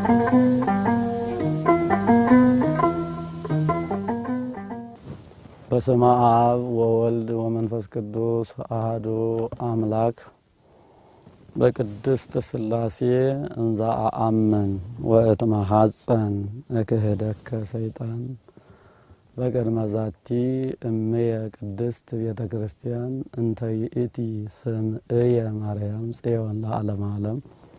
በስመ አብ ወወልድ ወመንፈስ ቅዱስ አህዱ አምላክ በቅድስት ሥላሴ እንዛ አአምን ወእትመሐፀን እክህደከ ሰይጣን በቅድመ ዛቲ እምየ ቅድስት ቤተ ክርስቲያን እንተ ይእቲ ስምዕየ ማርያም ጽዮን ለዓለመ ዓለም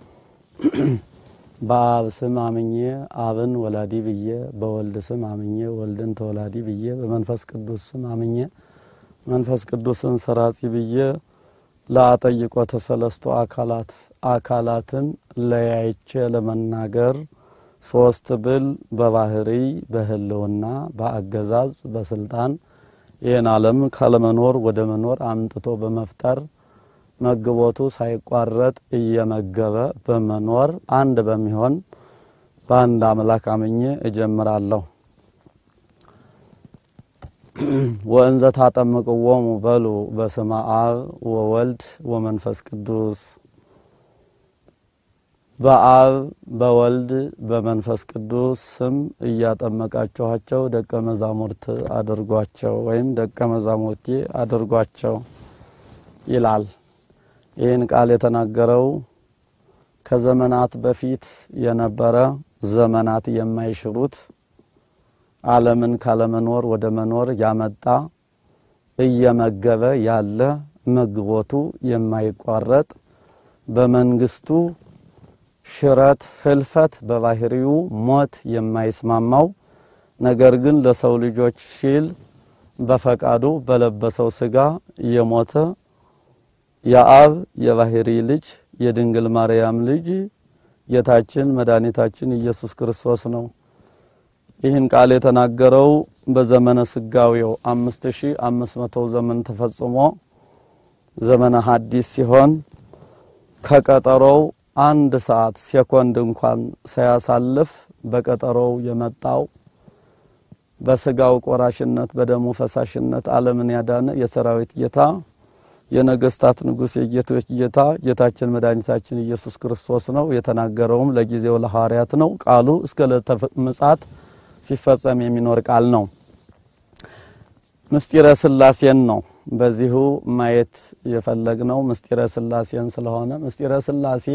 በአብ ስም አምኜ አብን ወላዲ ብዬ በወልድ ስም አምኜ ወልድን ተወላዲ ብዬ በመንፈስ ቅዱስ ስም አምኜ መንፈስ ቅዱስን ሰራጺ ብዬ ለአጠይቆተ ሰለስቱ አካላት አካላትን ለያይቼ ለመናገር ሶስት ብል በባህሪ በህልውና በአገዛዝ በስልጣን ይህን ዓለም ካለመኖር ወደ መኖር አምጥቶ በመፍጠር መግቦቱ ሳይቋረጥ እየመገበ በመኖር አንድ በሚሆን በአንድ አምላክ አምኜ እጀምራለሁ። ወእንዘ ታጠምቅዎሙ በሉ በስመ አብ ወወልድ ወመንፈስ ቅዱስ በአብ በወልድ በመንፈስ ቅዱስ ስም እያጠመቃችኋቸው ደቀ መዛሙርት አድርጓቸው ወይም ደቀ መዛሙርቴ አድርጓቸው ይላል። ይህን ቃል የተናገረው ከዘመናት በፊት የነበረ ዘመናት የማይሽሩት ዓለምን ካለመኖር ወደ መኖር ያመጣ እየመገበ ያለ መግቦቱ የማይቋረጥ በመንግስቱ ሽረት፣ ህልፈት፣ በባህሪው ሞት የማይስማማው ነገር ግን ለሰው ልጆች ሲል በፈቃዱ በለበሰው ስጋ የሞተ የአብ የባህሪ ልጅ የድንግል ማርያም ልጅ ጌታችን መድኃኒታችን ኢየሱስ ክርስቶስ ነው። ይህን ቃል የተናገረው በዘመነ ስጋዌው አምስት ሺ አምስት መቶ ዘመን ተፈጽሞ ዘመነ ሐዲስ ሲሆን ከቀጠሮው አንድ ሰዓት ሴኮንድ እንኳን ሳያሳልፍ በቀጠሮው የመጣው በስጋው ቆራሽነት በደሙ ፈሳሽነት ዓለምን ያዳነ የሰራዊት ጌታ የነገስታት ንጉሥ የጌቶች ጌታ ጌታችን መድኃኒታችን ኢየሱስ ክርስቶስ ነው። የተናገረውም ለጊዜው ለሐዋርያት ነው። ቃሉ እስከ ዕለተ ምጽአት ሲፈጸም የሚኖር ቃል ነው። ምስጢረ ስላሴን ነው በዚሁ ማየት የፈለግነው ምስጢረ ስላሴን ስለሆነ ምስጢረ ስላሴ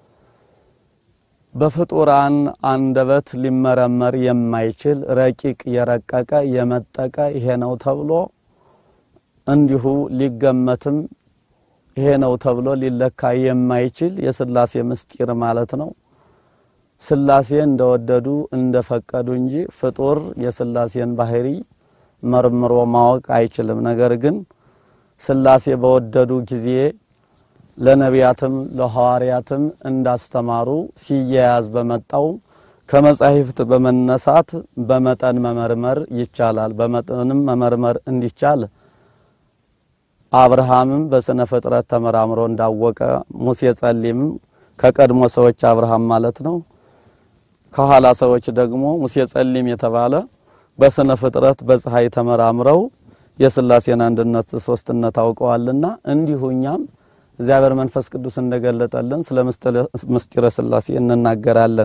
በፍጡራን አንደበት ሊመረመር የማይችል ረቂቅ የረቀቀ የመጠቀ ይሄ ነው ተብሎ እንዲሁ ሊገመትም ይሄ ነው ተብሎ ሊለካ የማይችል የስላሴ ምስጢር ማለት ነው። ስላሴ እንደወደዱ እንደፈቀዱ እንጂ ፍጡር የስላሴን ባህሪ መርምሮ ማወቅ አይችልም። ነገር ግን ስላሴ በወደዱ ጊዜ ለነቢያትም ለሐዋርያትም እንዳስተማሩ ሲያያዝ በመጣው ከመጻሕፍት በመነሳት በመጠን መመርመር ይቻላል። በመጠንም መመርመር እንዲቻል አብርሃምም በስነ ፍጥረት ተመራምሮ እንዳወቀ ሙሴ ጸሊምም ከቀድሞ ሰዎች አብርሃም ማለት ነው። ከኋላ ሰዎች ደግሞ ሙሴ ጸሊም የተባለ በስነ ፍጥረት በፀሐይ ተመራምረው የስላሴን አንድነት ሶስትነት አውቀዋልና እንዲሁ እኛም እግዚአብሔር መንፈስ ቅዱስ እንደገለጠልን ስለ ምስጢረ ስላሴ እንናገራለን።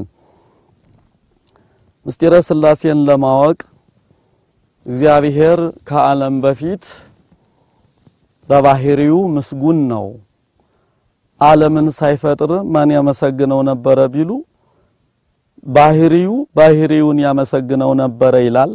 ምስጢረ ስላሴን ለማወቅ እግዚአብሔር ከዓለም በፊት በባህሪው ምስጉን ነው። ዓለምን ሳይፈጥር ማን ያመሰግነው ነበረ ቢሉ ባህሪው ባህሪውን ያመሰግነው ነበረ ይላል።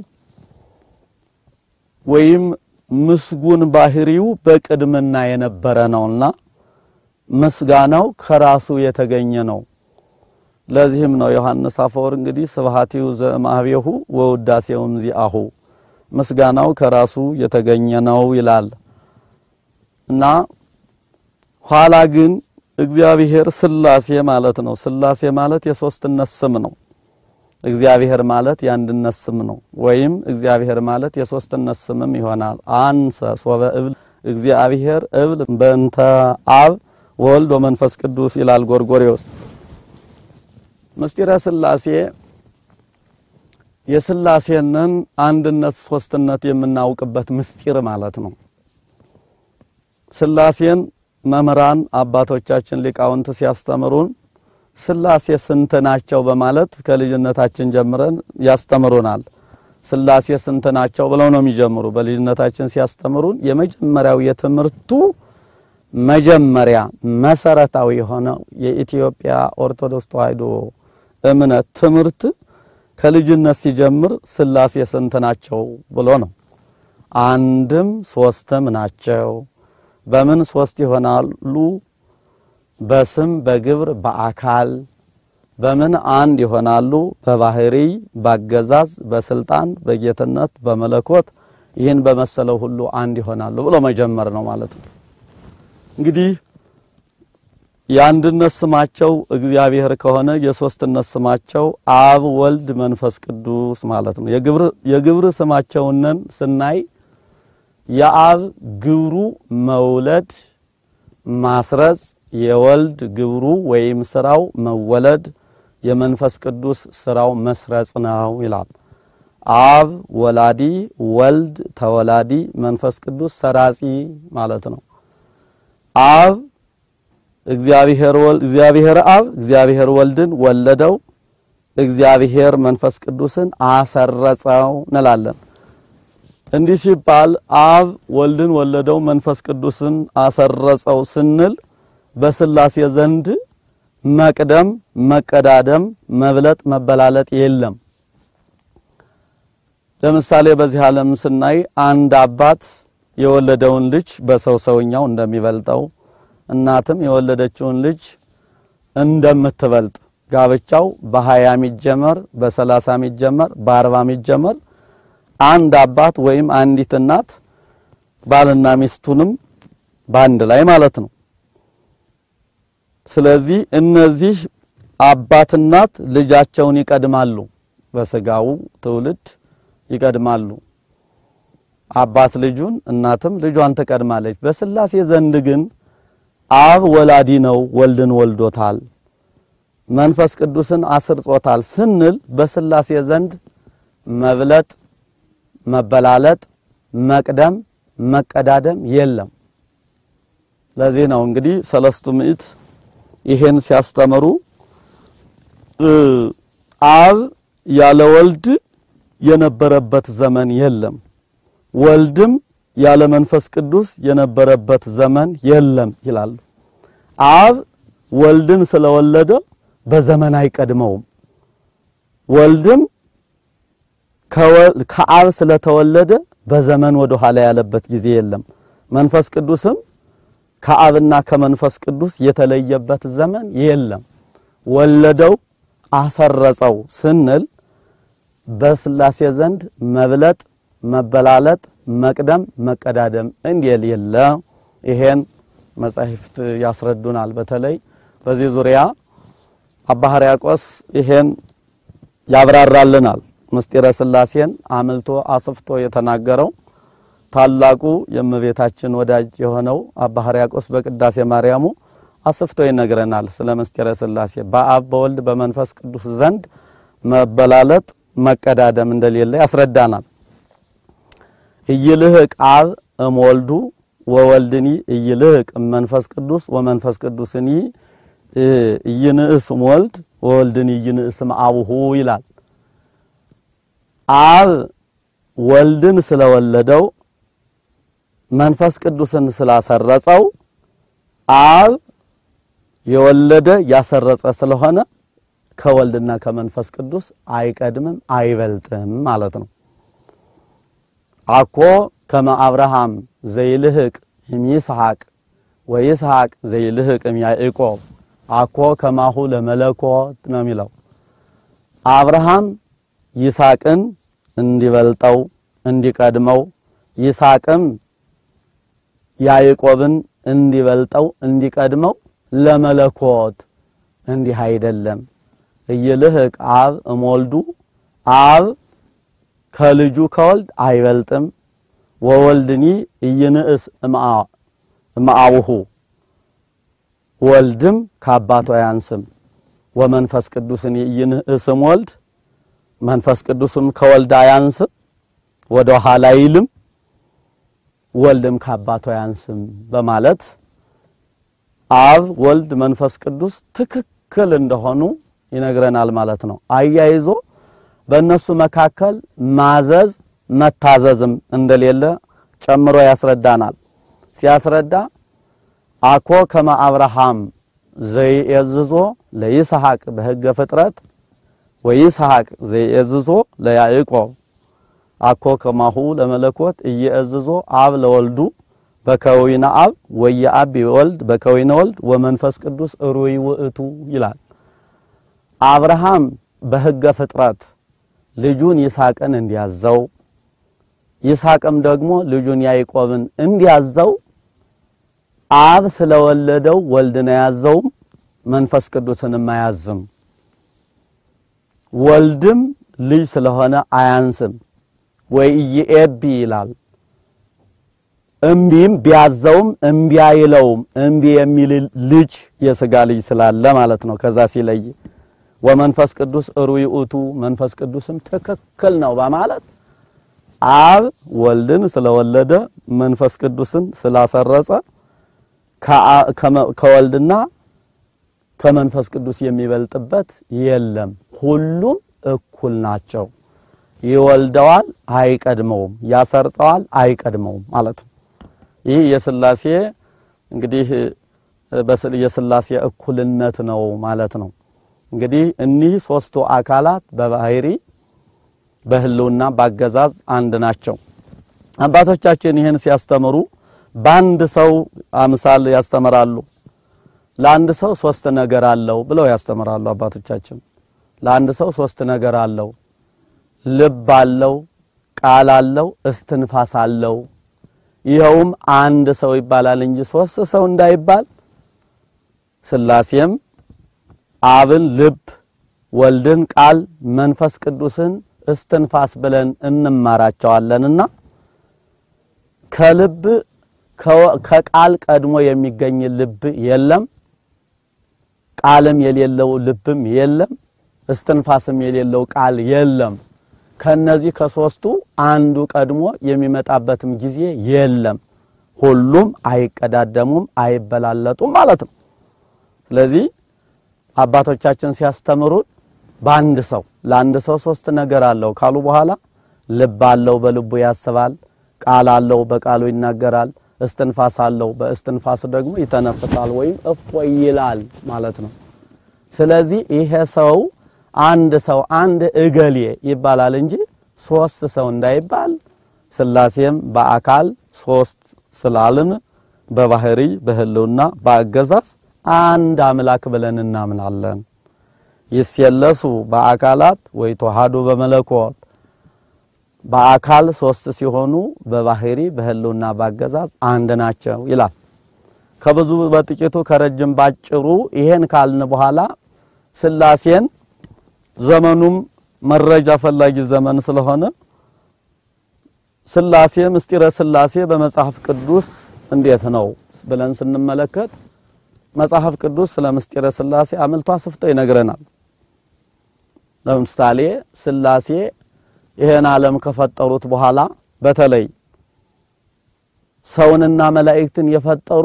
ወይም ምስጉን ባህሪው በቅድምና የነበረ ነውና ምስጋናው ከራሱ የተገኘ ነው። ለዚህም ነው ዮሐንስ አፈወርቅ እንግዲህ ስብሐቲሁ ዘእምአቤሁ ወውዳሴውም ዚአሁ ምስጋናው ከራሱ የተገኘ ነው ይላል እና ኋላ ግን እግዚአብሔር ስላሴ ማለት ነው። ስላሴ ማለት የሶስትነት ስም ነው። እግዚአብሔር ማለት የአንድነት ስም ነው። ወይም እግዚአብሔር ማለት የሶስትነት ስምም ይሆናል። አንሰ ሶበ እብል እግዚአብሔር እብል በእንተ አብ ወልድ ወመንፈስ ቅዱስ ይላል ጎርጎሬዎስ። ምስጢረ ስላሴ የስላሴንን አንድነት ሶስትነት የምናውቅበት ምስጢር ማለት ነው። ስላሴን መምህራን አባቶቻችን ሊቃውንት ሲያስተምሩን ሥላሴ ስንት ናቸው በማለት ከልጅነታችን ጀምረን ያስተምሩናል። ሥላሴ ስንት ናቸው ብለው ነው የሚጀምሩ። በልጅነታችን ሲያስተምሩን የመጀመሪያው የትምህርቱ መጀመሪያ መሰረታዊ የሆነው የኢትዮጵያ ኦርቶዶክስ ተዋሕዶ እምነት ትምህርት ከልጅነት ሲጀምር ሥላሴ ስንት ናቸው ብሎ ነው። አንድም ሶስትም ናቸው። በምን ሶስት ይሆናሉ? በስም በግብር በአካል በምን አንድ ይሆናሉ? በባህሪ በአገዛዝ በስልጣን በጌትነት በመለኮት ይህን በመሰለው ሁሉ አንድ ይሆናሉ ብሎ መጀመር ነው ማለት ነው። እንግዲህ የአንድነት ስማቸው እግዚአብሔር ከሆነ የሶስትነት ስማቸው አብ፣ ወልድ፣ መንፈስ ቅዱስ ማለት ነው። የግብር የግብር ስማቸውንን ስናይ የአብ ግብሩ መውለድ ማስረጽ፣ የወልድ ግብሩ ወይም ስራው መወለድ፣ የመንፈስ ቅዱስ ስራው መስረጽ ነው ይላል። አብ ወላዲ፣ ወልድ ተወላዲ፣ መንፈስ ቅዱስ ሰራጺ ማለት ነው። አብ እግዚአብሔር ወልድ እግዚአብሔር አብ እግዚአብሔር ወልድን ወለደው፣ እግዚአብሔር መንፈስ ቅዱስን አሰረጸው እንላለን። እንዲህ ሲባል አብ ወልድን ወለደው መንፈስ ቅዱስን አሰረጸው ስንል በሥላሴ ዘንድ መቅደም፣ መቀዳደም፣ መብለጥ፣ መበላለጥ የለም። ለምሳሌ በዚህ ዓለም ስናይ አንድ አባት የወለደውን ልጅ በሰው ሰውኛው እንደሚበልጠው እናትም የወለደችውን ልጅ እንደምትበልጥ ጋብቻው በሀያ ሚጀመር በሰላሳ ሚጀመር በአርባ ሚጀመር አንድ አባት ወይም አንዲት እናት ባልና ሚስቱንም በአንድ ላይ ማለት ነው። ስለዚህ እነዚህ አባት እናት ልጃቸውን ይቀድማሉ፣ በስጋው ትውልድ ይቀድማሉ። አባት ልጁን እናትም ልጇን ትቀድማለች። በሥላሴ ዘንድ ግን አብ ወላዲ ነው፣ ወልድን ወልዶታል፣ መንፈስ ቅዱስን አስርጾታል ስንል በሥላሴ ዘንድ መብለጥ መበላለጥ መቅደም መቀዳደም የለም። ለዚህ ነው እንግዲህ ሰለስቱ ምዕት ይሄን ሲያስተምሩ አብ ያለ ወልድ የነበረበት ዘመን የለም፣ ወልድም ያለ መንፈስ ቅዱስ የነበረበት ዘመን የለም ይላሉ። አብ ወልድን ስለወለደ በዘመን አይቀድመውም፣ ወልድም ከአብ ስለተወለደ በዘመን ወደ ኋላ ያለበት ጊዜ የለም። መንፈስ ቅዱስም ከአብና ከመንፈስ ቅዱስ የተለየበት ዘመን የለም። ወለደው አሰረጸው ስንል በሥላሴ ዘንድ መብለጥ፣ መበላለጥ፣ መቅደም፣ መቀዳደም እንዲል የለ። ይሄን መጻሕፍት ያስረዱናል። በተለይ በዚህ ዙሪያ አባ ሕርያቆስ ይሄን ያብራራልናል። ምስጢረ ሥላሴን አምልቶ አስፍቶ የተናገረው ታላቁ የእመቤታችን ወዳጅ የሆነው አባ ሕርያቆስ በቅዳሴ ማርያሙ አስፍቶ ይነግረናል። ስለ ምስጢረ ሥላሴ በአብ በወልድ በመንፈስ ቅዱስ ዘንድ መበላለጥ መቀዳደም እንደሌለ ያስረዳናል። ኢይልህቅ አብ እምወልዱ ወወልድኒ ኢይልህቅ እመንፈስ ቅዱስ ወመንፈስ ቅዱስኒ ኢይንእስ እምወልድ ወወልድኒ ኢይንእስ እምአቡሁ ይላል። አብ ወልድን ስለወለደው መንፈስ ቅዱስን ስላሰረጸው አብ የወለደ ያሰረጸ ስለሆነ ከወልድና ከመንፈስ ቅዱስ አይቀድምም አይበልጥም ማለት ነው። አኮ ከመ አብርሃም ዘይልህቅ እምይስሐቅ ወይስሐቅ ዘይልህቅ እምያዕቆብ አኮ ከማሁ ለመለኮት ነው የሚለው አብርሃም ይስሐቅን እንዲበልጠው እንዲቀድመው ይስሐቅም ያዕቆብን እንዲበልጠው እንዲቀድመው ለመለኮት እንዲህ አይደለም። ኢይልህቅ አብ እምወልዱ አብ ከልጁ ከወልድ አይበልጥም። ወወልድኒ ኢይንእስ እምአቡሁ ወልድም ከአባቱ አያንስም። ወመንፈስ ቅዱስን ኢይንእስ እምወልድ መንፈስ ቅዱስም ከወልድ አያንስም፣ ወደ ኋላ አይልም። ወልድም ከአባቱ አያንስም በማለት አብ ወልድ መንፈስ ቅዱስ ትክክል ትክክል እንደሆኑ ይነግረናል ማለት ነው። አያይዞ በእነሱ መካከል ማዘዝ መታዘዝም እንደሌለ ጨምሮ ያስረዳናል። ሲያስረዳ አኮ ከመ አብርሃም ዘይእዝዞ ለይስሐቅ በሕገ ፍጥረት ወይስሐቅ ዘይእዝዞ ለያዕቆብ አኮ ከማሁ ለመለኮት እየእዝዞ አብ ለወልዱ በከዊነ አብ ወየአብ ወልድ በከዊነ ወልድ ወመንፈስ ቅዱስ ሩይ ውእቱ ይላል። አብርሃም በሕገ ፍጥረት ልጁን ይስሐቅን እንዲያዘው ይስሐቅም ደግሞ ልጁን ያዕቆብን እንዲያዘው አብ ስለወለደው ወልድን አያዘውም፣ መንፈስ ቅዱስንም አያዝም። ወልድም ልጅ ስለሆነ አያንስም ወይ ኢየኤቢ ይላል። እምቢም ቢያዘውም እምቢ አይለውም። እምቢ የሚል ልጅ የሥጋ ልጅ ስላለ ማለት ነው። ከዛ ሲለይ ወመንፈስ ቅዱስ ሩይ ውእቱ መንፈስ ቅዱስም ትክክል ነው በማለት አብ ወልድን ስለወለደ መንፈስ ቅዱስን ስላሰረጸ ከወልድና ከመንፈስ ቅዱስ የሚበልጥበት የለም። ሁሉም እኩል ናቸው። ይወልደዋል፣ አይቀድመውም። ያሰርጸዋል፣ አይቀድመውም ማለት ነው። ይህ የሥላሴ እንግዲህ የሥላሴ እኩልነት ነው ማለት ነው። እንግዲህ እኒህ ሦስቱ አካላት በባህሪ በሕልውና ባገዛዝ አንድ ናቸው። አባቶቻችን ይህን ሲያስተምሩ በአንድ ሰው አምሳል ያስተምራሉ። ለአንድ ሰው ሶስት ነገር አለው ብለው ያስተምራሉ አባቶቻችን። ለአንድ ሰው ሶስት ነገር አለው። ልብ አለው፣ ቃል አለው፣ እስትንፋስ አለው። ይኸውም አንድ ሰው ይባላል እንጂ ሶስት ሰው እንዳይባል ሥላሴም አብን ልብ፣ ወልድን ቃል፣ መንፈስ ቅዱስን እስትንፋስ ብለን እንማራቸዋለንና ከልብ ከቃል ቀድሞ የሚገኝ ልብ የለም። ቃልም የሌለው ልብም የለም። እስትንፋስም የሌለው ቃል የለም። ከነዚህ ከሶስቱ አንዱ ቀድሞ የሚመጣበትም ጊዜ የለም። ሁሉም አይቀዳደሙም፣ አይበላለጡም ማለት ነው። ስለዚህ አባቶቻችን ሲያስተምሩን በአንድ ሰው ለአንድ ሰው ሶስት ነገር አለው ካሉ በኋላ ልብ አለው፣ በልቡ ያስባል። ቃል አለው፣ በቃሉ ይናገራል። እስትንፋስ አለው፣ በእስትንፋስ ደግሞ ይተነፍሳል ወይም እፎይ ይላል ማለት ነው። ስለዚህ ይሄ ሰው አንድ ሰው አንድ እገሌ ይባላል እንጂ ሶስት ሰው እንዳይባል ሥላሴም በአካል ሶስት ስላልን በባህሪ በሕልውና በአገዛዝ አንድ አምላክ ብለን እናምናለን። ይስየለሱ በአካላት ወይ ተዋሃዱ በመለኮት በአካል ሶስት ሲሆኑ በባህሪ በሕልውና በአገዛዝ አንድ ናቸው ይላል። ከብዙ በጥቂቱ ከረጅም ባጭሩ ይሄን ካልን በኋላ ሥላሴን ዘመኑም መረጃ ፈላጊ ዘመን ስለሆነ ሥላሴ ምስጢረ ሥላሴ በመጽሐፍ ቅዱስ እንዴት ነው ብለን ስንመለከት መጽሐፍ ቅዱስ ስለ ምስጢረ ሥላሴ አምልቶ አስፍቶ ይነግረናል። ለምሳሌ ሥላሴ ይሄን ዓለም ከፈጠሩት በኋላ በተለይ ሰውንና መላእክትን የፈጠሩ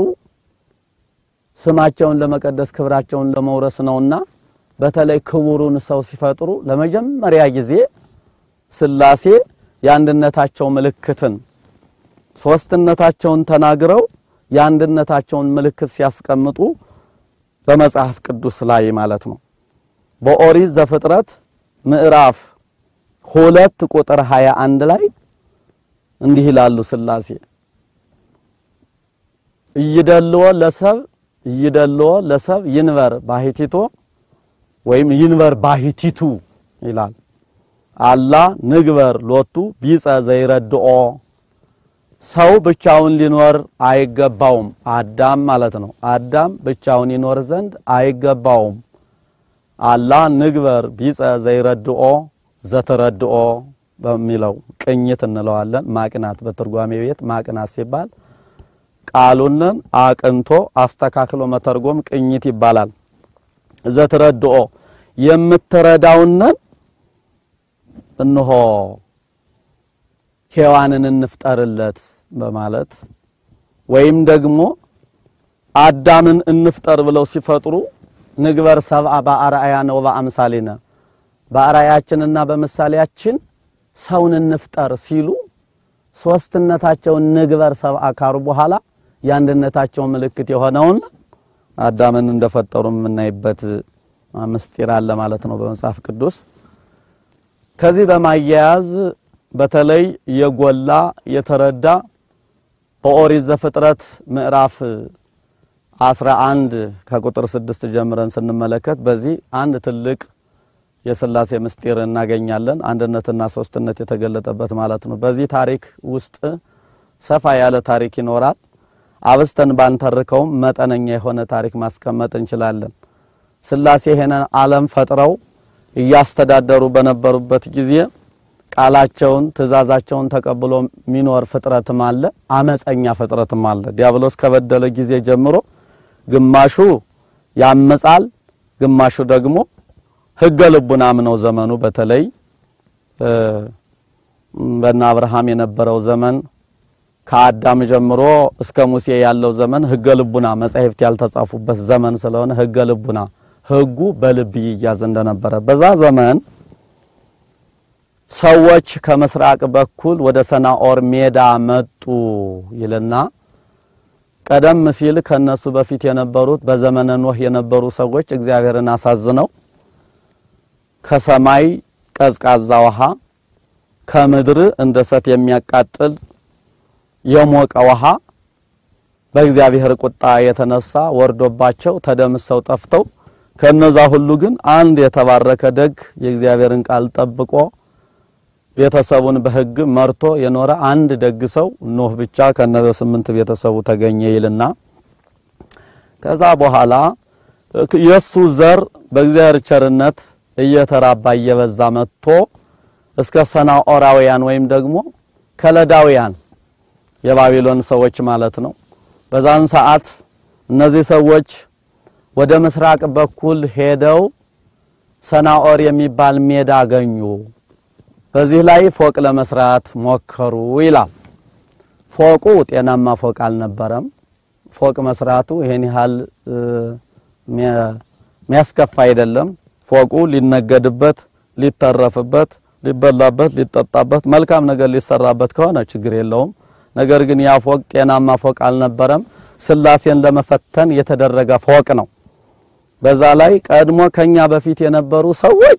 ስማቸውን ለመቀደስ ክብራቸውን ለመውረስ ነውና በተለይ ክቡሩን ሰው ሲፈጥሩ ለመጀመሪያ ጊዜ ሥላሴ የአንድነታቸው ምልክትን ሶስትነታቸውን ተናግረው የአንድነታቸውን ምልክት ሲያስቀምጡ በመጽሐፍ ቅዱስ ላይ ማለት ነው። በኦሪት ዘፍጥረት ምዕራፍ ሁለት ቁጥር 21 ላይ እንዲህ ይላሉ ሥላሴ እይደልዎ ለሰብ እይደልዎ ለሰብ ይንበር ባሕቲቶ ወይም ይንበር ባሕቲቱ ይላል። አላ ንግበር ሎቱ ቢጸ ዘይረድኦ ሰው ብቻውን ሊኖር አይገባውም። አዳም ማለት ነው። አዳም ብቻውን ይኖር ዘንድ አይገባውም። አላ ንግበር ቢጸ ዘይረድኦ ዘተረድኦ በሚለው ቅኝት እንለዋለን። ማቅናት በትርጓሜ ቤት ማቅናት ሲባል ቃሉንን አቅንቶ አስተካክሎ መተርጎም ቅኝት ይባላል። ዘተረድኦ የምትረዳውንን እንሆ ሔዋንን እንፍጠርለት በማለት ወይም ደግሞ አዳምን እንፍጠር ብለው ሲፈጥሩ ንግበር ሰብአ በአርአያነ ወበአምሳሊነ በአርአያችንና በምሳሌያችን ሰውን እንፍጠር ሲሉ ሶስትነታቸውን ንግበር ሰብአ ካሩ በኋላ የአንድነታቸው ምልክት የሆነውን አዳምን እንደፈጠሩ የምናይበት ምስጢር አለ ማለት ነው በመጽሐፍ ቅዱስ። ከዚህ በማያያዝ በተለይ የጎላ የተረዳ በኦሪት ዘፍጥረት ምዕራፍ 11 ከቁጥር 6 ጀምረን ስንመለከት በዚህ አንድ ትልቅ የሥላሴ ምስጢር እናገኛለን። አንድነትና ሶስትነት የተገለጠበት ማለት ነው። በዚህ ታሪክ ውስጥ ሰፋ ያለ ታሪክ ይኖራል። አብስተን ባንተርከውም መጠነኛ የሆነ ታሪክ ማስቀመጥ እንችላለን። ሥላሴ ይሄንን ዓለም ፈጥረው እያስተዳደሩ በነበሩበት ጊዜ ቃላቸውን ትእዛዛቸውን ተቀብሎ የሚኖር ፍጥረትም አለ፣ አመፀኛ ፍጥረትም አለ። ዲያብሎስ ከበደለ ጊዜ ጀምሮ ግማሹ ያመጻል፣ ግማሹ ደግሞ ሕገ ልቡናም ነው። ዘመኑ በተለይ በእነ አብርሃም የነበረው ዘመን ከአዳም ጀምሮ እስከ ሙሴ ያለው ዘመን ሕገ ልቡና መጻሕፍት ያልተጻፉበት ዘመን ስለሆነ ሕገ ልቡና ሕጉ በልብ ይያዝ እንደነበረ በዛ ዘመን ሰዎች ከምስራቅ በኩል ወደ ሰናኦር ሜዳ መጡ ይልና ቀደም ሲል ከነሱ በፊት የነበሩት በዘመነ ኖህ የነበሩ ሰዎች እግዚአብሔርን አሳዝነው ከሰማይ ቀዝቃዛ ውሃ ከምድር እንደ እሳት የሚያቃጥል የሞቀ ውሃ በእግዚአብሔር ቁጣ የተነሳ ወርዶባቸው ተደምሰው ጠፍተው ከነዛ ሁሉ ግን አንድ የተባረከ ደግ የእግዚአብሔርን ቃል ጠብቆ ቤተሰቡን በሕግ መርቶ የኖረ አንድ ደግ ሰው ኖህ ብቻ ከነበ ስምንት ቤተሰቡ ተገኘ ይልና ከዛ በኋላ የሱ ዘር በእግዚአብሔር ቸርነት እየተራባ እየበዛ መጥቶ እስከ ሰናኦራውያን ወይም ደግሞ ከለዳውያን የባቢሎን ሰዎች ማለት ነው። በዛን ሰዓት እነዚህ ሰዎች ወደ ምስራቅ በኩል ሄደው ሰናኦር የሚባል ሜዳ አገኙ። በዚህ ላይ ፎቅ ለመስራት ሞከሩ ይላል። ፎቁ ጤናማ ፎቅ አልነበረም። ፎቅ መስራቱ ይሄን ያህል የሚያስከፋ አይደለም። ፎቁ ሊነገድበት፣ ሊተረፍበት፣ ሊበላበት፣ ሊጠጣበት መልካም ነገር ሊሰራበት ከሆነ ችግር የለውም። ነገር ግን ያ ፎቅ ጤናማ ፎቅ አልነበረም። ሥላሴን ለመፈተን የተደረገ ፎቅ ነው። በዛ ላይ ቀድሞ ከኛ በፊት የነበሩ ሰዎች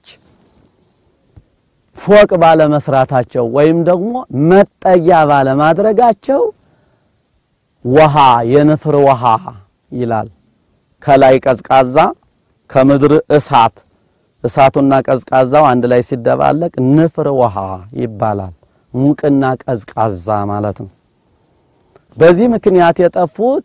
ፎቅ ባለመስራታቸው ወይም ደግሞ መጠጊያ ባለማድረጋቸው ውሃ የንፍር ውሃ ይላል። ከላይ ቀዝቃዛ ከምድር እሳት፣ እሳቱና ቀዝቃዛው አንድ ላይ ሲደባለቅ ንፍር ውሃ ይባላል። ሙቅና ቀዝቃዛ ማለት ነው። በዚህ ምክንያት የጠፉት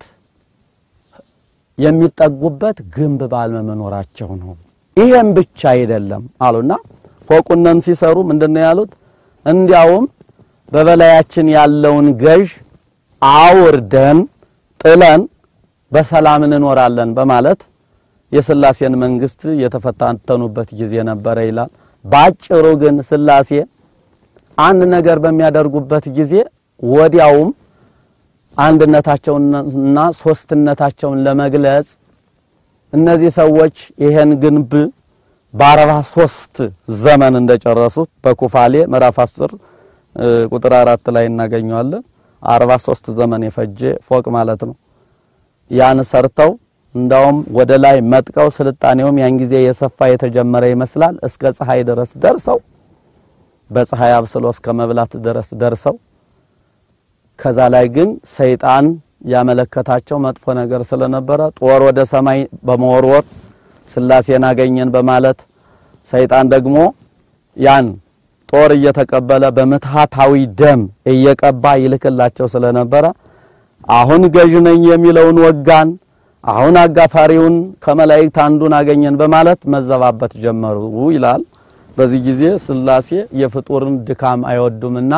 የሚጠጉበት ግንብ ባለመኖራቸው ነው። ይሄም ብቻ አይደለም አሉና ፎቁነን ሲሰሩ ምንድነው ያሉት? እንዲያውም በበላያችን ያለውን ገዥ አውርደን ጥለን በሰላም እንኖራለን በማለት የሥላሴን መንግስት የተፈታተኑበት ጊዜ ነበረ ይላል። ባጭሩ ግን ሥላሴ አንድ ነገር በሚያደርጉበት ጊዜ ወዲያውም አንድነታቸውንና ሶስትነታቸውን ለመግለጽ እነዚህ ሰዎች ይሄን ግንብ በአርባ ሶስት ዘመን እንደጨረሱት በኩፋሌ ምዕራፍ 10 ቁጥር አራት ላይ እናገኘዋለን። አርባ ሶስት ዘመን የፈጀ ፎቅ ማለት ነው። ያን ሰርተው እንዳውም ወደ ላይ መጥቀው ስልጣኔውም ያን ጊዜ የሰፋ የተጀመረ ይመስላል። እስከ ፀሐይ ድረስ ደርሰው በፀሐይ አብስሎ እስከ መብላት ድረስ ደርሰው ከዛ ላይ ግን ሰይጣን ያመለከታቸው መጥፎ ነገር ስለነበረ ጦር ወደ ሰማይ በመወርወር ሥላሴን አገኘን በማለት ሰይጣን ደግሞ ያን ጦር እየተቀበለ በምትሃታዊ ደም እየቀባ ይልክላቸው ስለነበረ አሁን ገዥ ነኝ የሚለውን ወጋን፣ አሁን አጋፋሪውን ከመላእክት አንዱን አገኘን በማለት መዘባበት ጀመሩ ይላል። በዚህ ጊዜ ሥላሴ የፍጡርን ድካም አይወዱምና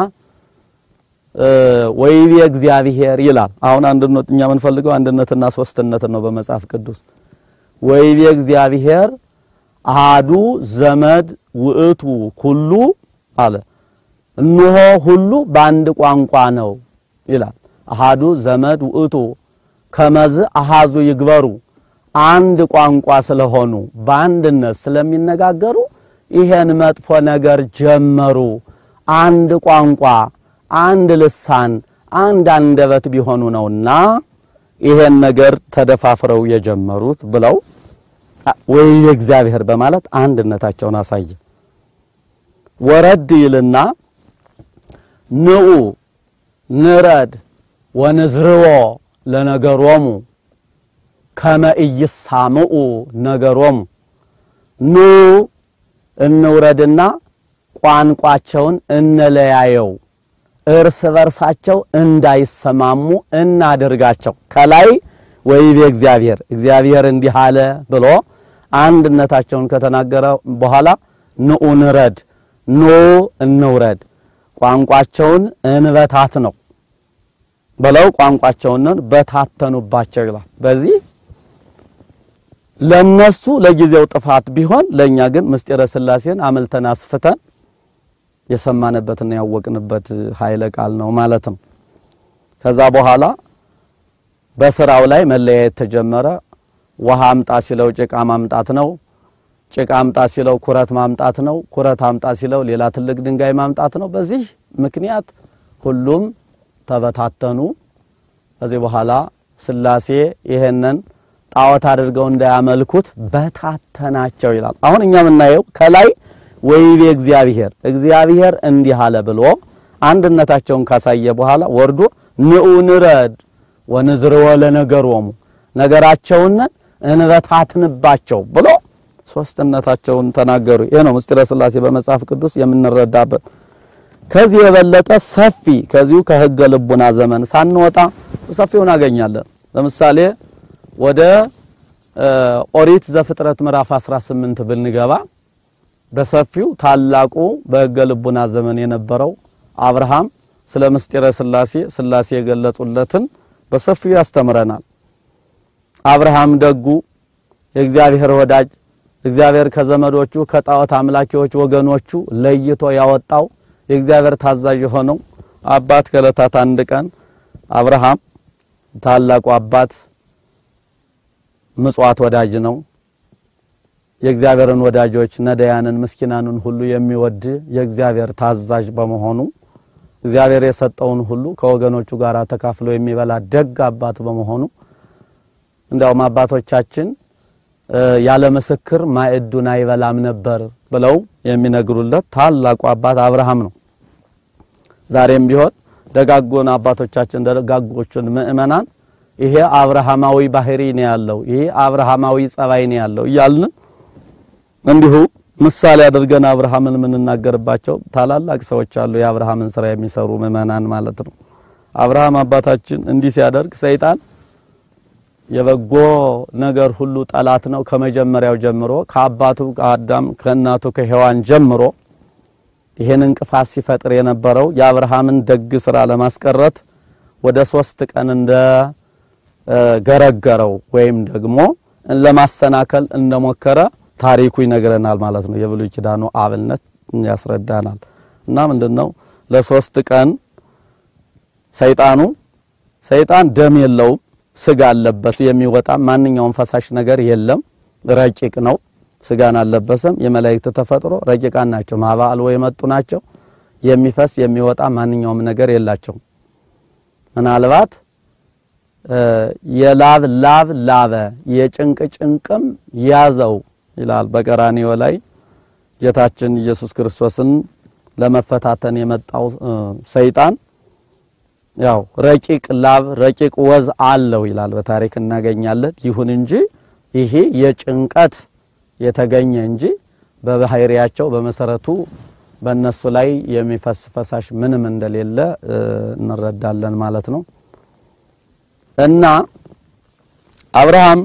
ወይቤ እግዚአብሔር ይላል። አሁን አንድነት እኛ የምንፈልገው አንድነትና ሶስትነትን ነው በመጽሐፍ ቅዱስ ወይቤ እግዚአብሔር አሃዱ ዘመድ ውእቱ ኩሉ አለ። እነሆ ሁሉ በአንድ ቋንቋ ነው ይላል። አሃዱ ዘመድ ውእቱ ከመዝ አሃዙ ይግበሩ አንድ ቋንቋ ስለሆኑ በአንድነት ስለሚነጋገሩ ይሄን መጥፎ ነገር ጀመሩ። አንድ ቋንቋ፣ አንድ ልሳን፣ አንድ አንደበት ቢሆኑ ነውና ይሄን ነገር ተደፋፍረው የጀመሩት ብለው ወይ እግዚአብሔር በማለት አንድነታቸውን አሳየ። ወረድ ይልና ንዑ ንረድ ወንዝርዎ ለነገሮሙ ከመ ኢይሳምዑ ነገሮሙ ኑ እንውረድና ቋንቋቸውን እንለያየው እርስ በርሳቸው እንዳይሰማሙ እናድርጋቸው። ከላይ ወይቤ እግዚአብሔር እግዚአብሔር እንዲህ አለ ብሎ አንድነታቸውን ከተናገረ በኋላ ንዑ ንረድ ኑ እንውረድ ቋንቋቸውን እንበታት ነው ብለው ቋንቋቸውን በታተኑባቸው ይላል። በዚህ ለነሱ ለጊዜው ጥፋት ቢሆን ለኛ ግን ምስጢረ ሥላሴን አመልተን አስፍተን የሰማንበትና ያወቅንበት ኃይለ ቃል ነው ማለት ነው። ከዛ በኋላ በስራው ላይ መለያየት ተጀመረ። ውሃ አምጣ ሲለው ጭቃ ማምጣት ነው። ጭቃ አምጣ ሲለው ኩረት ማምጣት ነው። ኩረት አምጣ ሲለው ሌላ ትልቅ ድንጋይ ማምጣት ነው። በዚህ ምክንያት ሁሉም ተበታተኑ። ከዚህ በኋላ ሥላሴ ይሄንን ጣዖት አድርገው እንዳያመልኩት በታተናቸው ይላል። አሁን እኛ የምናየው ከላይ ወይቤ እግዚአብሔር እግዚአብሔር እንዲህ አለ ብሎ አንድነታቸውን ካሳየ በኋላ ወርዶ ንዑ ንረድ ወንዝርወ ለነገሮሙ ነገራቸውን እንበታትንባቸው ብሎ ሶስትነታቸውን ተናገሩ። ይሄ ነው ምስጢረ ሥላሴ በመጽሐፍ ቅዱስ የምንረዳበት። ከዚህ የበለጠ ሰፊ ከዚሁ ከሕገ ልቡና ዘመን ሳንወጣ ሰፊውን እናገኛለን። ለምሳሌ ወደ ኦሪት ዘፍጥረት ምዕራፍ 18 ብንገባ በሰፊው ታላቁ በሕገ ልቡና ዘመን የነበረው አብርሃም ስለ ምስጢረ ሥላሴ ሥላሴ የገለጹለትን በሰፊው ያስተምረናል። አብርሃም ደጉ የእግዚአብሔር ወዳጅ እግዚአብሔር ከዘመዶቹ ከጣዖት አምላኪዎች ወገኖቹ ለይቶ ያወጣው የእግዚአብሔር ታዛዥ የሆነው አባት ከዕለታት አንድ ቀን አብርሃም ታላቁ አባት ምጽዋት ወዳጅ ነው። የእግዚአብሔርን ወዳጆች ነዳያንን፣ ምስኪናንን ሁሉ የሚወድ የእግዚአብሔር ታዛዥ በመሆኑ እግዚአብሔር የሰጠውን ሁሉ ከወገኖቹ ጋር ተካፍሎ የሚበላ ደግ አባት በመሆኑ እንዲያውም አባቶቻችን ያለ ምስክር ማዕዱን አይበላም ነበር ብለው የሚነግሩለት ታላቁ አባት አብርሃም ነው። ዛሬም ቢሆን ደጋጎን አባቶቻችን ደጋጎቹን ምእመናን ይሄ አብርሃማዊ ባህሪ ነው ያለው፣ ይሄ አብርሃማዊ ጸባይ ነው ያለው እያልን እንዲሁ ምሳሌ አድርገን አብርሃምን የምንናገርባቸው ታላላቅ ሰዎች አሉ። የአብርሃምን ስራ የሚሰሩ ምእመናን ማለት ነው። አብርሃም አባታችን እንዲህ ሲያደርግ ሰይጣን የበጎ ነገር ሁሉ ጠላት ነው። ከመጀመሪያው ጀምሮ ከአባቱ ከአዳም ከእናቱ ከሔዋን ጀምሮ ይሄን እንቅፋት ሲፈጥር የነበረው የአብርሃምን ደግ ስራ ለማስቀረት ወደ ሶስት ቀን እንደ ገረገረው ወይም ደግሞ ለማሰናከል እንደሞከረ ታሪኩ ይነግረናል ማለት ነው። የብሉይ ኪዳኑ አብነት ያስረዳናል። እና ምንድነው ለሶስት ቀን ሰይጣኑ ሰይጣን ደም የለውም ስጋ አለበት። የሚወጣ ማንኛውም ፈሳሽ ነገር የለም። ረቂቅ ነው። ስጋን አልለበሰም። የመላእክት ተፈጥሮ ረቂቃን ናቸው። ማባልዎ የመጡ ናቸው። የሚፈስ የሚወጣ ማንኛውም ነገር የላቸውም። ምናልባት የላብ ላብ ላበ የጭንቅ ጭንቅም ያዘው ይላል በቀራንዮ ላይ ጌታችን ኢየሱስ ክርስቶስን ለመፈታተን የመጣው ሰይጣን ያው ረቂቅ ላብ ረቂቅ ወዝ አለው ይላል በታሪክ እናገኛለን። ይሁን እንጂ ይሄ የጭንቀት የተገኘ እንጂ በባህሪያቸው በመሰረቱ በእነሱ ላይ የሚፈስ ፈሳሽ ምንም እንደሌለ እንረዳለን ማለት ነው። እና አብርሃም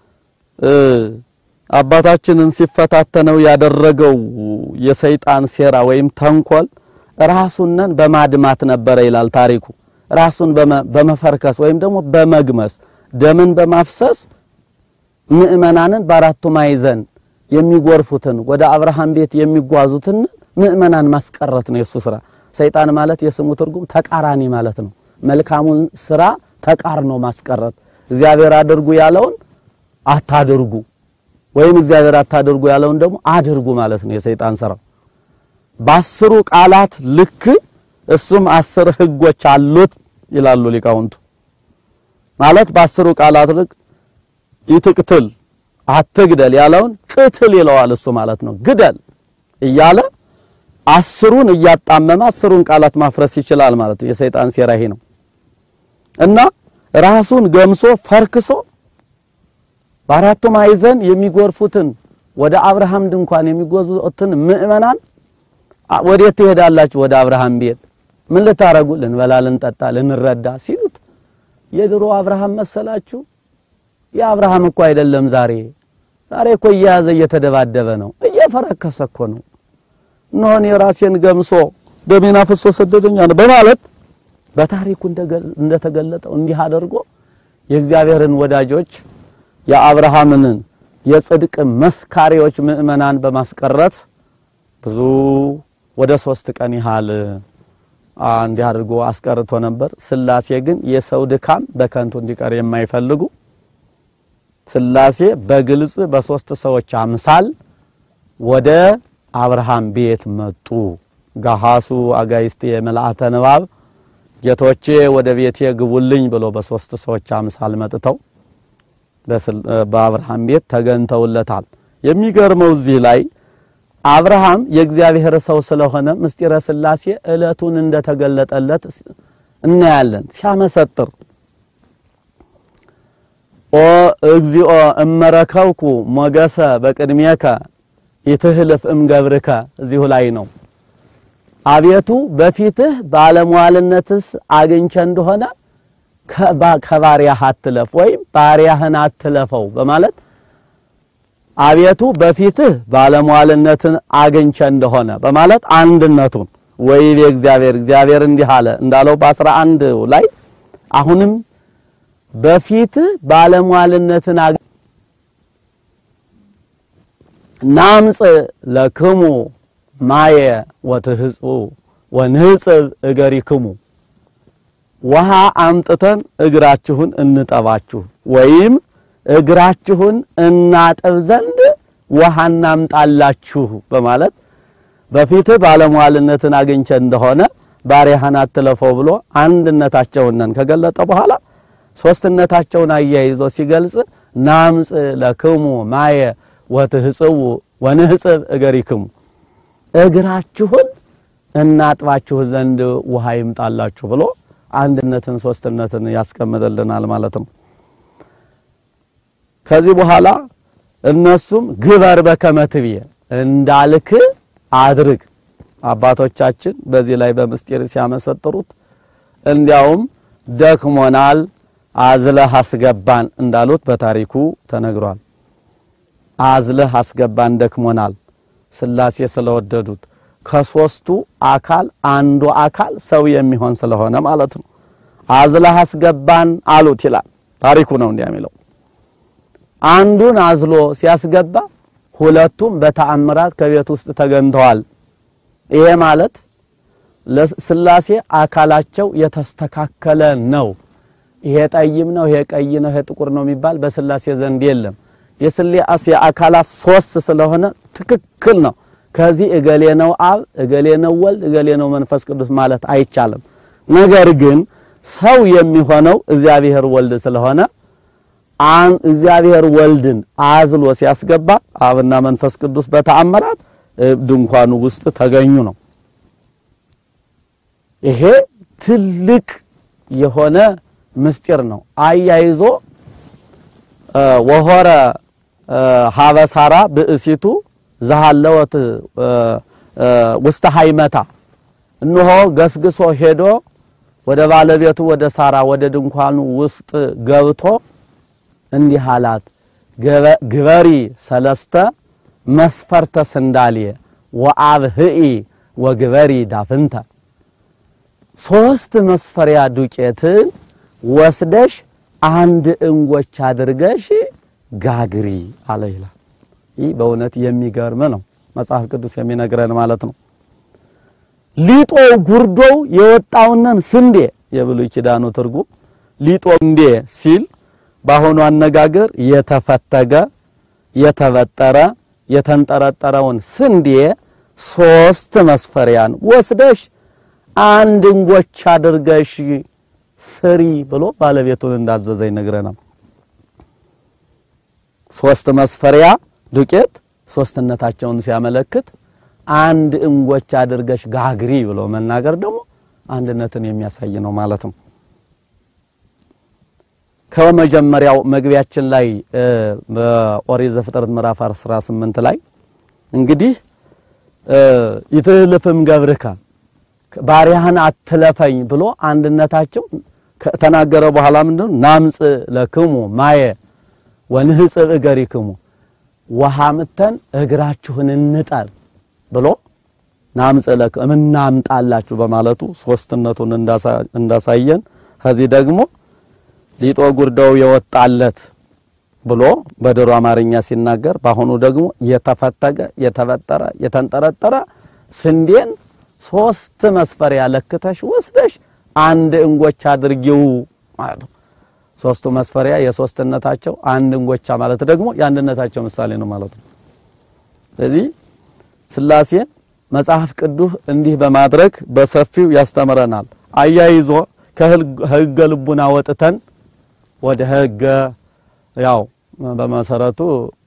አባታችንን ሲፈታተነው ያደረገው የሰይጣን ሴራ ወይም ተንኮል ራሱንን በማድማት ነበረ ይላል ታሪኩ። ራሱን በመፈርከስ ወይም ደግሞ በመግመስ ደምን በማፍሰስ ምእመናንን በአራቱ ማዕዘን የሚጎርፉትን ወደ አብርሃም ቤት የሚጓዙትን ምእመናን ማስቀረት ነው የሱ ስራ። ሰይጣን ማለት የስሙ ትርጉም ተቃራኒ ማለት ነው። መልካሙን ስራ ተቃርኖ ማስቀረት፣ እግዚአብሔር አድርጉ ያለውን አታድርጉ ወይም እግዚአብሔር አታድርጉ ያለውን ደግሞ አድርጉ ማለት ነው የሰይጣን ስራው። በአስሩ ቃላት ልክ እሱም አስር ሕጎች አሉት ይላሉ ሊቃውንቱ። ማለት በአስሩ ቃላት ልክ ይትቅትል አትግደል ያለውን ቅትል ይለዋል እሱ ማለት ነው። ግደል እያለ አስሩን እያጣመመ አስሩን ቃላት ማፍረስ ይችላል ማለት ነው። የሰይጣን ሴራ ይሄ ነው እና ራሱን ገምሶ ፈርክሶ በአራቱ ማዕዘን የሚጎርፉትን ወደ አብርሃም ድንኳን የሚጓዙትን ምእመናን ወዴት ትሄዳላችሁ? ወደ አብርሃም ቤት። ምን ልታረጉ? ልንበላ፣ ልንጠጣ፣ ልንረዳ ሲሉት የድሮ አብርሃም መሰላችሁ? የአብርሃም እኮ አይደለም ዛሬ ዛሬ እኮ እየያዘ እየተደባደበ ነው፣ እየፈረከሰ እኮ ነው። እነሆን የራሴን ገምሶ ደሜን አፍሶ ሰደደኛ ነው በማለት በታሪኩ እንደተገለጠው እንዲህ አድርጎ የእግዚአብሔርን ወዳጆች የአብርሃምን የጽድቅ መስካሪዎች ምእመናን በማስቀረት ብዙ ወደ ሶስት ቀን ያህል እንዲህ አድርጎ አስቀርቶ ነበር። ሥላሴ ግን የሰው ድካም በከንቱ እንዲቀር የማይፈልጉ ሥላሴ በግልጽ በሶስት ሰዎች አምሳል ወደ አብርሃም ቤት መጡ። ጋሃሱ አጋይስቴ የመልአተ ንባብ ጌቶቼ ወደ ቤቴ ግቡልኝ ብሎ በሶስት ሰዎች አምሳል መጥተው በአብርሃም ቤት ተገንተውለታል። የሚገርመው እዚህ ላይ አብርሃም የእግዚአብሔር ሰው ስለሆነ ምስጢረ ሥላሴ ዕለቱን እንደተገለጠለት እናያለን። ሲያመሰጥር ኦ እግዚኦ እመረከብኩ ሞገሰ በቅድሜከ ይትህልፍ እምገብርከ እዚሁ ላይ ነው። አቤቱ በፊትህ ባለሟልነትስ አግኝቼ እንደሆነ ከባሪያህ አትለፍ ወይም ባሪያህን አትለፈው በማለት አቤቱ በፊትህ ባለሟልነትን አግኝቼ እንደሆነ በማለት አንድነቱን ወይቤ እግዚአብሔር እግዚአብሔር እንዲህ አለ እንዳለው በአስራ አንድ ላይ አሁንም በፊትህ ባለሟልነትን ናምጽ ለክሙ ማየ ወትህጹ ወንህጽብ እገሪክሙ ውሃ አምጥተን እግራችሁን እንጠባችሁ ወይም እግራችሁን እናጥብ ዘንድ ውሃ እናምጣላችሁ በማለት በፊትህ ባለሟልነትን አግኝቼ እንደሆነ ባሪያህን አትለፈው ብሎ አንድነታቸውን ከገለጠ በኋላ ሶስትነታቸውን አያይዞ ሲገልጽ ናምጽ ለክሙ ማየ ወትህጽቡ ወንህጽብ እገሪክሙ እግራችሁን እናጥባችሁ ዘንድ ውሃ ይምጣላችሁ ብሎ አንድነትን ሶስትነትን ያስቀምጥልናል ማለት ነው። ከዚህ በኋላ እነሱም ግበር በከመ ትቤ እንዳልክ አድርግ። አባቶቻችን በዚህ ላይ በምስጢር ሲያመሰጥሩት እንዲያውም ደክሞናል አዝለህ አስገባን እንዳሉት በታሪኩ ተነግሯል። አዝለህ አስገባን ደክሞናል፣ ሥላሴ ስለወደዱት ከሶስቱ አካል አንዱ አካል ሰው የሚሆን ስለሆነ ማለት ነው። አዝለህ አስገባን አሉት ይላል ታሪኩ ነው እንዲያ የሚለው። አንዱን አዝሎ ሲያስገባ ሁለቱም በተአምራት ከቤት ውስጥ ተገኝተዋል። ይሄ ማለት ለሥላሴ አካላቸው የተስተካከለ ነው። ይሄ ጠይም ነው፣ ይሄ ቀይ ነው፣ ይሄ ጥቁር ነው የሚባል በሥላሴ ዘንድ የለም። የሥላሴ አካላት ሶስት ስለሆነ ትክክል ነው። ከዚህ እገሌ ነው አብ፣ እገሌ ነው ወልድ፣ እገሌ ነው መንፈስ ቅዱስ ማለት አይቻልም። ነገር ግን ሰው የሚሆነው እግዚአብሔር ወልድ ስለሆነ አን እግዚአብሔር ወልድን አዝሎ ሲያስገባ አብና መንፈስ ቅዱስ በተአምራት ድንኳኑ ውስጥ ተገኙ ነው። ይሄ ትልቅ የሆነ ምስጢር ነው። አያይዞ ወሆረ ሀበሳራ ብእሲቱ ዘሃለወት ውስተ ሃይመታ እነሆ ገስግሶ ሄዶ ወደ ባለቤቱ ወደ ሳራ ወደ ድንኳኑ ውስጥ ገብቶ እንዲህ አላት፣ ግበሪ ሰለስተ መስፈርተ ስንዳልየ ወአብህኢ ወግበሪ ዳፍንተ ሶስት መስፈሪያ ዱቄትን ወስደሽ አንድ እንጎች አድርገሽ ጋግሪ አለ ይላል። ይህ በእውነት የሚገርም ነው። መጽሐፍ ቅዱስ የሚነግረን ማለት ነው። ሊጦ ጉርዶው የወጣውንን ስንዴ የብሉይ ኪዳኑ ትርጉም ሊጦ እንዴ ሲል በአሁኑ አነጋገር የተፈተገ የተበጠረ የተንጠረጠረውን ስንዴ ሶስት መስፈሪያን ወስደሽ አንድ እንጎቻ አድርገሽ ስሪ ብሎ ባለቤቱን እንዳዘዘ ይነግረናል። ሶስት መስፈሪያ ዱቄት ሶስትነታቸውን ሲያመለክት አንድ እንጎቻ አድርገሽ ጋግሪ ብሎ መናገር ደግሞ አንድነትን የሚያሳይ ነው ማለት ነው። ከመጀመሪያው መግቢያችን ላይ በኦሪት ዘፍጥረት ምዕራፍ 18 ላይ እንግዲህ ይትህልፍም ገብርከ ባሪያህን አትለፈኝ ብሎ አንድነታቸው ከተናገረ በኋላ ምንድነው ናምጽ ለክሙ ማየ ወንህጽብ እገሪክሙ ውሃ ምተን እግራችሁን እንጠር ብሎ ናምጽ ለክሙ እናምጣላችሁ በማለቱ ሶስትነቱን እንዳሳየን ከዚህ ደግሞ ሊጦ ጉርደው የወጣለት ብሎ በድሮ አማርኛ ሲናገር በአሁኑ ደግሞ የተፈተገ የተበጠረ የተንጠረጠረ ስንዴን ሶስት መስፈሪያ ለክተሽ ወስደሽ አንድ እንጎቻ አድርጊው ማለት ነው። ሶስቱ መስፈሪያ የሶስትነታቸው አንድ እንጎቻ ማለት ደግሞ የአንድነታቸው ምሳሌ ነው ማለት ነው። ስለዚህ ሥላሴን መጽሐፍ ቅዱስ እንዲህ በማድረግ በሰፊው ያስተምረናል። አያይዞ ከሕገ ልቡና ወጥተን ወደ ሕገ ያው በመሰረቱ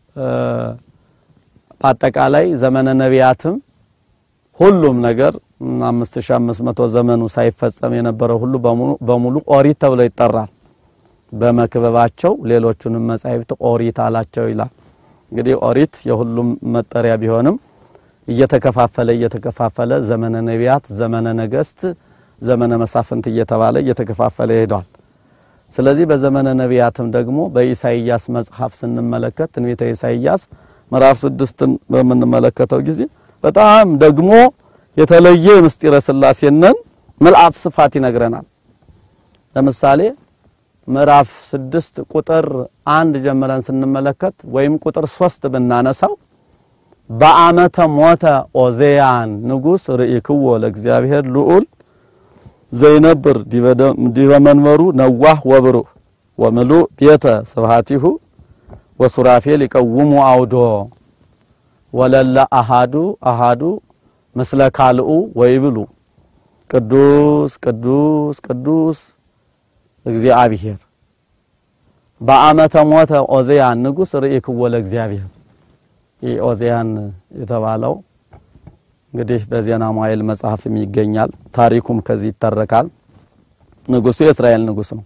በአጠቃላይ ዘመነ ነቢያትም ሁሉም ነገር 5500 ዘመኑ ሳይፈጸም የነበረው ሁሉ በሙሉ ኦሪት ተብሎ ይጠራል። በመክበባቸው ሌሎቹንም መጻሕፍት ኦሪት አላቸው ይላል። እንግዲህ ኦሪት የሁሉም መጠሪያ ቢሆንም እየተከፋፈለ እየተከፋፈለ ዘመነ ነቢያት፣ ዘመነ ነገስት፣ ዘመነ መሳፍንት እየተባለ እየተከፋፈለ ይሄዳል። ስለዚህ በዘመነ ነቢያትም ደግሞ በኢሳይያስ መጽሐፍ ስንመለከት ትንቢተ ኢሳይያስ ምዕራፍ ስድስትን በምንመለከተው ጊዜ በጣም ደግሞ የተለየ ምስጢረ ሥላሴነን ምልአት ስፋት ይነግረናል። ለምሳሌ ምዕራፍ ስድስት ቁጥር አንድ ጀምረን ስንመለከት ወይም ቁጥር ሶስት ብናነሳው በአመተ ሞተ ኦዜያን ንጉሥ ርኢክዎ ለእግዚአብሔር ልዑል ዘይነብር ዲበ መንበሩ ነዋህ ወብሩህ ወምሉእ ቤተ ስብሐቲሁ ወሱራፌል ይቀውሙ አውዶ ወለለ አሃዱ አሃዱ ምስለ ካልኡ ወይብሉ ቅዱስ ቅዱስ ቅዱስ እግዚአብሔር በአመተ ሞተ ኦዜያን ንጉሥ ርኢክዎ ለእግዚአብሔር ይህ ኦዜያን የተባለው እንግዲህ በዜና መዋዕል መጽሐፍም ይገኛል። ታሪኩም ከዚህ ይተረካል። ንጉሱ የእስራኤል ንጉስ ነው።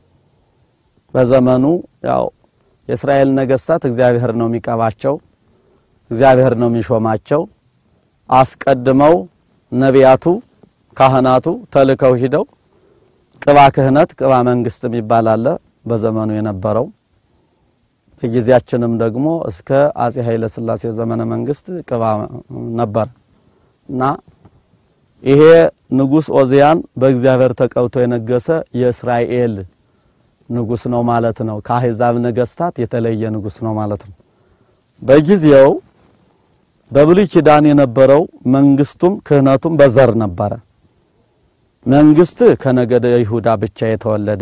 በዘመኑ ያው የእስራኤል ነገስታት እግዚአብሔር ነው የሚቀባቸው፣ እግዚአብሔር ነው የሚሾማቸው። አስቀድመው ነቢያቱ፣ ካህናቱ ተልከው ሂደው ቅባ ክህነት፣ ቅባ መንግስት የሚባል አለ በዘመኑ የነበረው በጊዜያችንም ደግሞ እስከ አጼ ኃይለ ሥላሴ ዘመነ መንግስት ቅባ ነበር እና ይሄ ንጉስ ኦዚያን በእግዚአብሔር ተቀብቶ የነገሰ የእስራኤል ንጉስ ነው ማለት ነው። ከአሕዛብ ነገስታት የተለየ ንጉስ ነው ማለት ነው። በጊዜው በብሉይ ኪዳን የነበረው መንግስቱም ክህነቱም በዘር ነበረ። መንግስት ከነገደ ይሁዳ ብቻ የተወለደ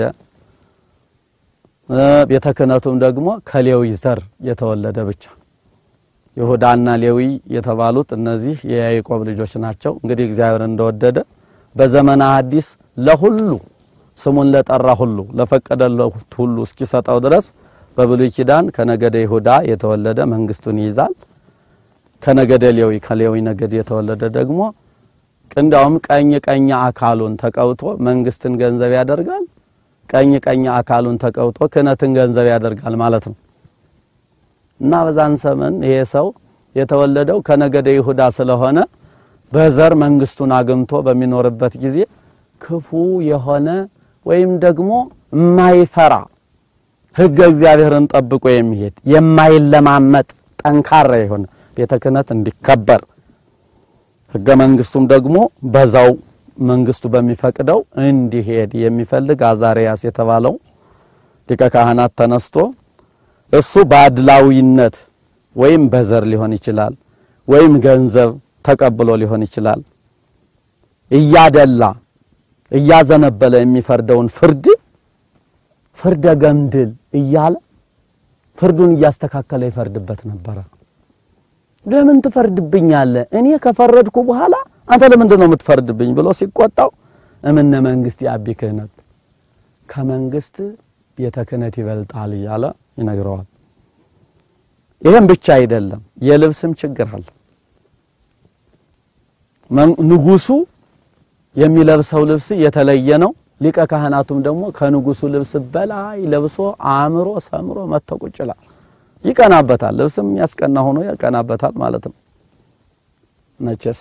ቤተ ክህነቱም ደግሞ ከሌዊ ዘር የተወለደ ብቻ። ይሁዳና ሌዊ የተባሉት እነዚህ የያዕቆብ ልጆች ናቸው። እንግዲህ እግዚአብሔር እንደወደደ በዘመነ ሐዲስ ለሁሉ ስሙን ለጠራ ሁሉ ለፈቀደለት ሁሉ እስኪሰጠው ድረስ በብሉይ ኪዳን ከነገደ ይሁዳ የተወለደ መንግስቱን ይይዛል። ከነገደ ሌዊ ከሌዊ ነገድ የተወለደ ደግሞ እንዲያውም ቀኝ ቀኝ አካሉን ተቀውጦ መንግስትን ገንዘብ ያደርጋል። ቀኝ ቀኝ አካሉን ተቀውጦ ክህነትን ገንዘብ ያደርጋል ማለት ነው። እና በዛን ዘመን ይሄ ሰው የተወለደው ከነገደ ይሁዳ ስለሆነ በዘር መንግስቱን አግምቶ በሚኖርበት ጊዜ ክፉ የሆነ ወይም ደግሞ የማይፈራ ሕገ እግዚአብሔርን ጠብቆ የሚሄድ የማይለማመጥ ጠንካራ የሆነ ቤተ ክህነት እንዲከበር ሕገ መንግስቱም ደግሞ በዛው መንግስቱ በሚፈቅደው እንዲሄድ የሚፈልግ አዛሪያስ የተባለው ሊቀ ካህናት ተነስቶ እሱ በአድላዊነት ወይም በዘር ሊሆን ይችላል፣ ወይም ገንዘብ ተቀብሎ ሊሆን ይችላል። እያደላ እያዘነበለ የሚፈርደውን ፍርድ ፍርደ ገምድል እያለ ፍርዱን እያስተካከለ ይፈርድበት ነበረ። ለምን ትፈርድብኛለህ? እኔ ከፈረድኩ በኋላ አንተ ለምንድን ነው የምትፈርድብኝ? ብሎ ሲቆጣው እምነ መንግስት የአቢ ክህነት ከመንግስት ቤተ ክህነት ይበልጣል እያለ ይነግረዋል። ይህም ብቻ አይደለም፣ የልብስም ችግር አለ። ንጉሱ የሚለብሰው ልብስ የተለየ ነው። ሊቀ ካህናቱም ደግሞ ከንጉሱ ልብስ በላይ ለብሶ አእምሮ ሰምሮ መጥቶ ቁጭ ይላል። ይቀናበታል። ልብስም ያስቀና ሆኖ ያቀናበታል ማለት ነው። መቼስ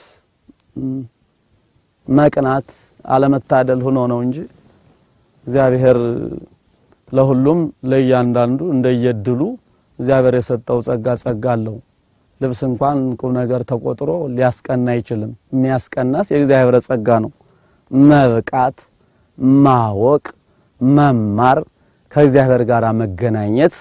መቅናት አለመታደል ሆኖ ነው እንጂ እግዚአብሔር ለሁሉም ለእያንዳንዱ እንደየድሉ እግዚአብሔር የሰጠው ጸጋ ጸጋ አለው። ልብስ እንኳን ቁም ነገር ተቆጥሮ ሊያስቀና አይችልም። የሚያስቀናስ የእግዚአብሔር ጸጋ ነው። መብቃት፣ ማወቅ፣ መማር፣ ከእግዚአብሔር ጋር መገናኘት፣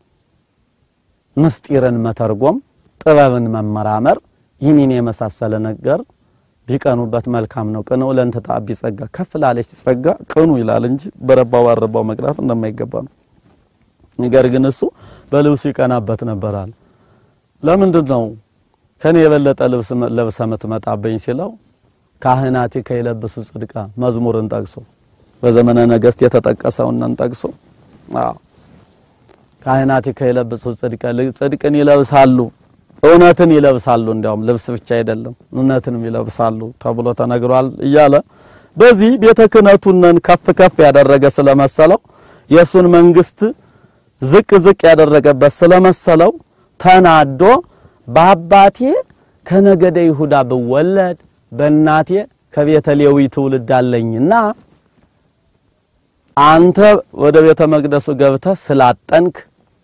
ምስጢርን መተርጎም፣ ጥበብን መመራመር ይህንን የመሳሰለ ነገር ቢቀኑበት መልካም ነው። ቅኑ ለእንተ ተአቢ ጸጋ፣ ከፍ ላለች ጸጋ ቅኑ ይላል እንጂ በረባው ባረባው መቅናት እንደማይገባ ነው። ነገር ግን እሱ በልብሱ ይቀናበት ነበራል። ለምንድን ነው ከኔ የበለጠ ልብስ ለብሰ የምትመጣብኝ ሲለው ካህናቲ ከይለብሱ ጽድቃ መዝሙርን ጠቅሶ በዘመነ ነገስት የተጠቀሰውን ጠቅሶ አዎ ካህናቲ ከይለብሱ ጽድቃ ጽድቅን ይለብሳሉ እውነትን ይለብሳሉ እንዲያውም ልብስ ብቻ አይደለም እውነትንም ይለብሳሉ ተብሎ ተነግሯል እያለ በዚህ ቤተ ክህነቱን ከፍ ከፍ ያደረገ ስለመሰለው የእሱን መንግስት ዝቅ ዝቅ ያደረገበት ስለመሰለው ተናዶ በአባቴ ከነገደ ይሁዳ ብወለድ በእናቴ ከቤተ ሌዊ ትውልድ አለኝና አንተ ወደ ቤተ መቅደሱ ገብተህ ስላጠንክ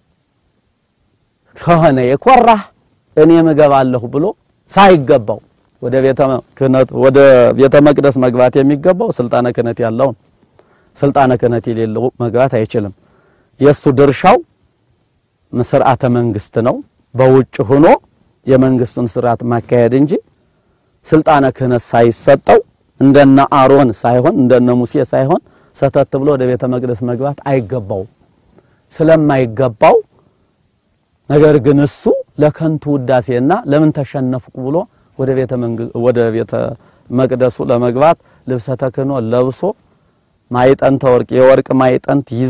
ከሆነ የኮራህ እኔም እገባለሁ ብሎ ሳይገባው ወደ ቤተ ክህነት ወደ ቤተ መቅደስ መግባት የሚገባው ስልጣነ ክህነት ያለውን ስልጣነ ክህነት የሌለው መግባት አይችልም። የሱ ድርሻው ስርዓተ መንግስት ነው። በውጭ ሆኖ የመንግስቱን ስርዓት ማካሄድ እንጂ ስልጣነ ክህነት ሳይሰጠው እንደነ አሮን ሳይሆን እንደነ ሙሴ ሳይሆን ሰተት ብሎ ወደ ቤተ መቅደስ መግባት አይገባውም። ስለማይገባው ነገር ግን እሱ ለከንቱ ውዳሴና ለምን ተሸነፍኩ ብሎ ወደ ቤተ መንግስት ወደ ቤተ መቅደሱ ለመግባት ልብሰ ተክህኖ ለብሶ ማይጠንተ ወርቅ የወርቅ ማይጠንት ይዞ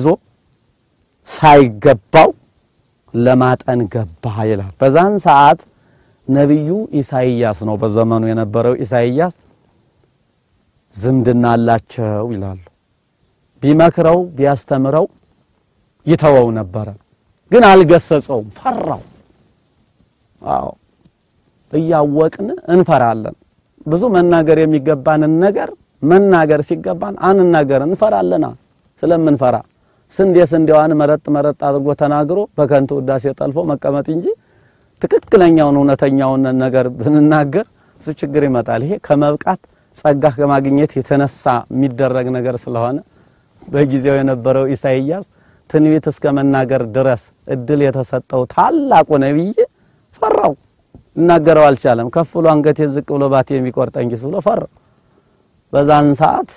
ሳይገባው ለማጠን ገባ ይላል። በዛን ሰዓት ነቢዩ ኢሳይያስ ነው በዘመኑ የነበረው ኢሳይያስ ዝምድና አላቸው ይላሉ። ቢመክረው ቢያስተምረው ይተወው ነበረ፣ ግን አልገሰጸውም፣ ፈራው። አዎ እያወቅን እንፈራለን። ብዙ መናገር የሚገባንን ነገር መናገር ሲገባን አንናገር፣ እንፈራለና ስለምንፈራ ስንዴ ስንዴዋን መረጥ መረጥ አድርጎ ተናግሮ በከንቱ ውዳሴ ጠልፎ መቀመጥ እንጂ ትክክለኛውን እውነተኛውን ነገር ብንናገር እሱ ችግር ይመጣል። ይሄ ከመብቃት ጸጋ ከማግኘት የተነሳ የሚደረግ ነገር ስለሆነ በጊዜው የነበረው ኢሳይያስ ትንቢት እስከ መናገር ድረስ እድል የተሰጠው ታላቁ ነቢይ ፈራው፣ ይናገረው አልቻለም። ከፍ ብሎ አንገቴ ዝቅ ብሎ ባቴ የሚቆርጠኝ ኪስ ብሎ ፈራው። በዛን ሰዓት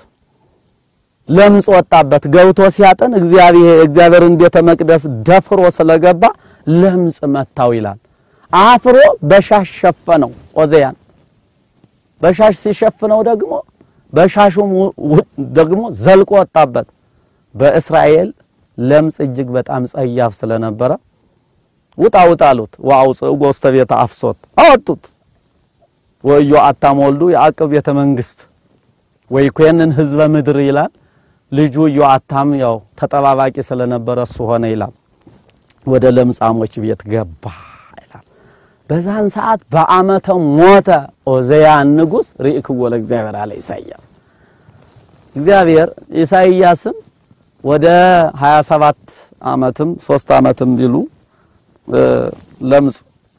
ለምጽ ወጣበት። ገብቶ ሲያጠን እግዚአብሔር እግዚአብሔርን ቤተ መቅደስ ደፍሮ ስለገባ ለምጽ መታው ይላል። አፍሮ በሻሽ ሸፈነው። ኦዜያን በሻሽ ሲሸፍነው ደግሞ በሻሹም ደግሞ ዘልቆ ወጣበት። በእስራኤል ለምጽ እጅግ በጣም ጸያፍ ስለነበረ ውጣ ውጣ አሉት። ወአውፅእዎ ውስተ ቤተ አፍሶት አወጡት። ወዮ አታም ወልዱ የአቅብ ቤተ መንግስት ወይኮንን ህዝበ ምድር ይላል። ልጁ ዮአታም ያው ተጠባባቂ ስለነበረ እሱ ሆነ ይላል። ወደ ለምጻሞች ቤት ገባ ይላል። በዛን ሰዓት በአመተ ሞተ ኦዘያን ንጉሥ ርኢክዎ ለእግዚአብሔር አለ ኢሳይያስ። እግዚአብሔር ኢሳይያስን ወደ 27 አመትም ሶስት አመትም ቢሉ ለምጽ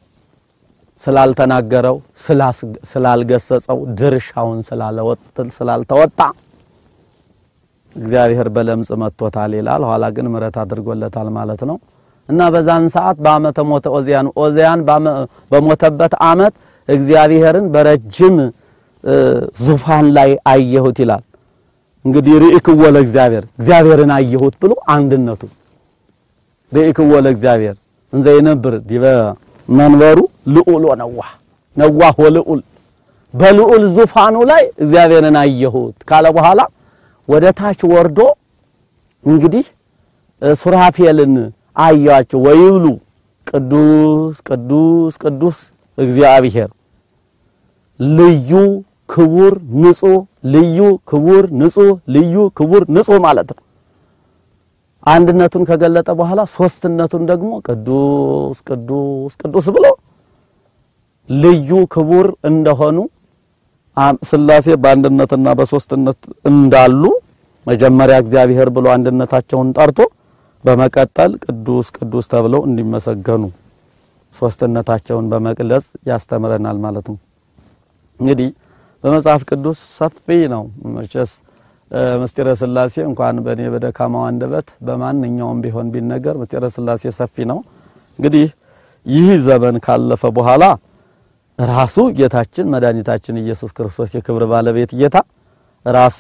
ስላልተናገረው ስላልገሰጸው ድርሻውን ስላልተወጣ እግዚአብሔር በለምጽ መጥቶታል ይላል። ኋላ ግን ምሕረት አድርጎለታል ማለት ነው። እና በዛን ሰዓት በአመተ ሞተ ኦዚያን ኦዚያን በሞተበት አመት እግዚአብሔርን በረጅም ዙፋን ላይ አየሁት ይላል። እንግዲህ ርኢክዎ ለእግዚአብሔር እግዚአብሔርን አየሁት ብሎ አንድነቱ ርኢክዎ ለእግዚአብሔር እንዘ ይነብር ዲበ መንበሩ ልዑል ወነዋህ ነዋህ ወልዑል በልዑል ዙፋኑ ላይ እግዚአብሔርን አየሁት ካለ በኋላ ወደ ታች ወርዶ እንግዲህ ሱራፌልን አያቸው ወይብሉ ቅዱስ ቅዱስ ቅዱስ እግዚአብሔር ልዩ ክቡር ንጹህ ልዩ ክቡር ንጹህ ልዩ ክቡር ንጹህ ማለት ነው። አንድነቱን ከገለጠ በኋላ ሶስትነቱን ደግሞ ቅዱስ ቅዱስ ቅዱስ ብሎ ልዩ ክቡር እንደሆኑ ሥላሴ በአንድነትና በሶስትነት እንዳሉ መጀመሪያ እግዚአብሔር ብሎ አንድነታቸውን ጠርቶ በመቀጠል ቅዱስ ቅዱስ ተብለው እንዲመሰገኑ ሶስትነታቸውን በመግለጽ ያስተምረናል ማለት ነው። እንግዲህ በመጽሐፍ ቅዱስ ሰፊ ነው። መቼስ ምስጢረ ሥላሴ እንኳን በእኔ በደካማው አንደበት በማንኛውም ቢሆን ቢነገር ምስጢረ ሥላሴ ሰፊ ነው። እንግዲህ ይህ ዘመን ካለፈ በኋላ ራሱ ጌታችን መድኃኒታችን ኢየሱስ ክርስቶስ የክብር ባለቤት ጌታ ራሱ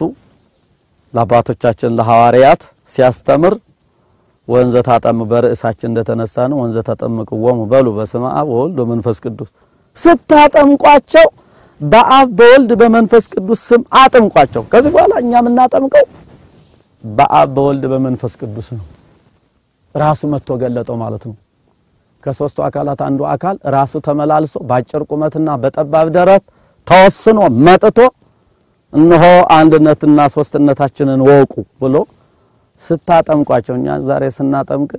ለአባቶቻችን ለሐዋርያት ሲያስተምር ወንዘ ታጠም በርዕሳችን እንደተነሳ ነው። ወንዘ ታጠምቅዎሙ በሉ በስመ አብ ወወልድ ወመንፈስ ቅዱስ ስታጠምቋቸው በአብ በወልድ በመንፈስ ቅዱስ ስም አጥምቋቸው። ከዚህ በኋላ እኛ የምናጠምቀው በአብ በወልድ በመንፈስ ቅዱስ ነው። ራሱ መጥቶ ገለጠው ማለት ነው። ከሶስቱ አካላት አንዱ አካል ራሱ ተመላልሶ በአጭር ቁመትና በጠባብ ደረት ተወስኖ መጥቶ እነሆ አንድነትና ሶስትነታችንን ወቁ ብሎ ስታጠምቋቸው እኛ ዛሬ ስናጠምቅ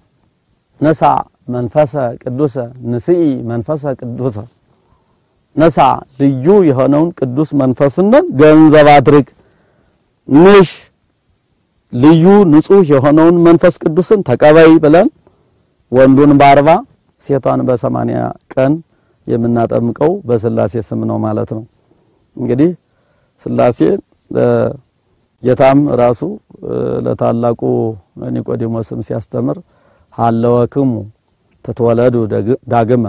ነሳ መንፈሰ ቅዱሰ ንስኢ መንፈሰ ቅዱሰ ነሳ ልዩ የሆነውን ቅዱስ መንፈስን ገንዘብ አድርግ ንሽ ልዩ ንጹህ የሆነውን መንፈስ ቅዱስን ተቀበይ ብለን ወንዱን በአርባ ሴቷን በሰማንያ ቀን የምናጠምቀው በሥላሴ ስም ነው ማለት ነው። እንግዲህ ሥላሴ ጌታም ራሱ ለታላቁ ኒቆዲሞስም ሲያስተምር ሀለወክሙ ትትወለዱ ዳግመ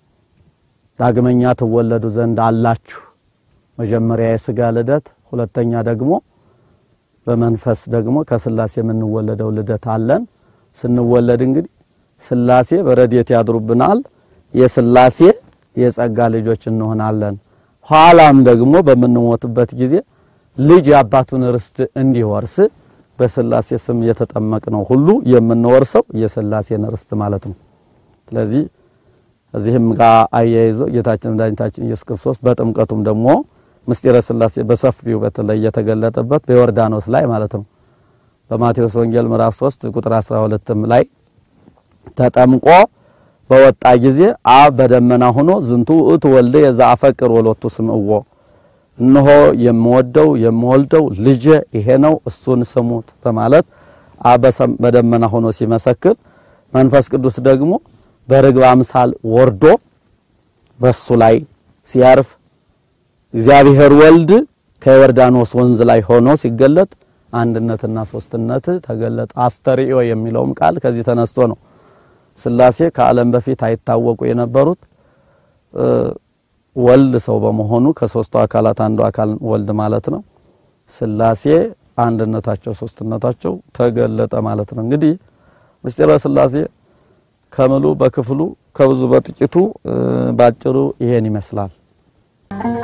ዳግመኛ ትወለዱ ዘንድ አላችሁ። መጀመሪያ የሥጋ ልደት፣ ሁለተኛ ደግሞ በመንፈስ ደግሞ ከሥላሴ የምንወለደው ልደት አለን። ስንወለድ እንግዲህ ሥላሴ በረድኤት ያድሩብናል። የሥላሴ የጸጋ ልጆች እንሆናለን። ኋላም ደግሞ በምንሞትበት ጊዜ ልጅ የአባቱን ርስት እንዲወርስ በሥላሴ ስም የተጠመቅነው ሁሉ የምንወርሰው የሥላሴን ርስት ማለት ነው። ስለዚህ እዚህም ጋር አያይዞ ጌታችን መድኃኒታችን ኢየሱስ ክርስቶስ በጥምቀቱም ደግሞ ምስጢረ ሥላሴ በሰፊው በተለይ የተገለጠበት በዮርዳኖስ ላይ ማለት ነው። በማቴዎስ ወንጌል ምዕራፍ 3 ቁጥር 12ም ላይ ተጠምቆ በወጣ ጊዜ አብ በደመና ሆኖ ዝንቱ ውእቱ ወልደ የዘአፈቅር ወሎቱ ስምዕዎ እነሆ የምወደው የምወልደው ልጄ ይሄ ነው እሱን ስሙት በማለት አብ በደመና ሆኖ ሲመሰክር መንፈስ ቅዱስ ደግሞ በርግብ አምሳል ወርዶ በሱ ላይ ሲያርፍ እግዚአብሔር ወልድ ከዮርዳኖስ ወንዝ ላይ ሆኖ ሲገለጥ አንድነትና ሶስትነት ተገለጠ። አስተርእዮ የሚለውም ቃል ከዚህ ተነስቶ ነው። ሥላሴ ከዓለም በፊት አይታወቁ የነበሩት ወልድ ሰው በመሆኑ ከሶስቱ አካላት አንዱ አካል ወልድ ማለት ነው። ሥላሴ አንድነታቸው ሶስትነታቸው ተገለጠ ማለት ነው። እንግዲህ ምስጢረ ሥላሴ ከምሉ በክፍሉ ከብዙ በጥቂቱ ባጭሩ ይሄን ይመስላል።